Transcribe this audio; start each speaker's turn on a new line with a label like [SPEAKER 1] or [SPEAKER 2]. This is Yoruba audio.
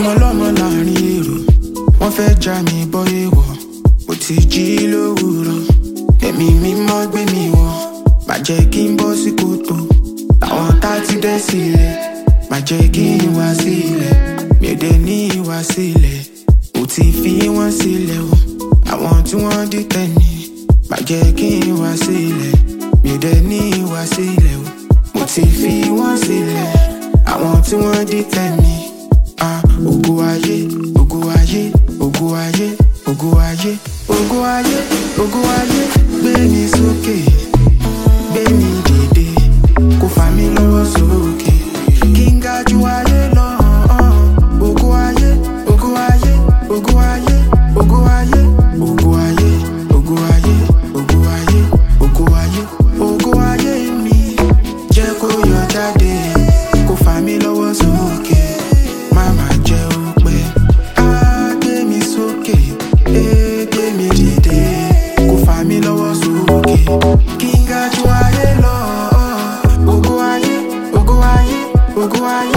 [SPEAKER 1] ọmọ ọlọ́mọ láàrin èrò wọ́n fẹ́ já mi bọ́ èèwọ̀ mo ti jí lówùúrọ̀ ẹ̀mí mímọ́ gbé mi wọ̀ má jẹ́ kí n bọ́ sí kòtò àwọn tá ti dẹ́ sílẹ̀ má jẹ́ kí n wá sílẹ̀ mi ò dẹ̀ ní ìwà sílẹ̀ mo ti fi wọ́n sílẹ̀ o àwọn tí wọ́n dìtẹ̀ ní má jẹ́ kí n wá sílẹ̀ mi ò dẹ̀ ní ìwà sílẹ̀ o mo ti fi wọ́n sílẹ̀ àwọn tí wọ́n dìtẹ̀ ní ah ògo ayé ògo ayé ògo ayé ògo ayé ògo ayé ògo ayé gbé mi sókè gbé mi dìde kó fà mí lọ́wọ́ sókè kí n ga ju ayé lọ ògo ayé ògo ayé ògo ayé ògo ayé ògo ayé ògo ayé ògo ayé ògo ayé ògo ayé mi jẹ́ kó yọ jáde kó fà mí lọ́wọ́ sókè máma jẹ́ òpè á gbé mi sókè é gbé mi dìde kó fà mí lọ́wọ́ sókè kí n ga ju ayé lọ ògo ayé ògo ayé ògo ayé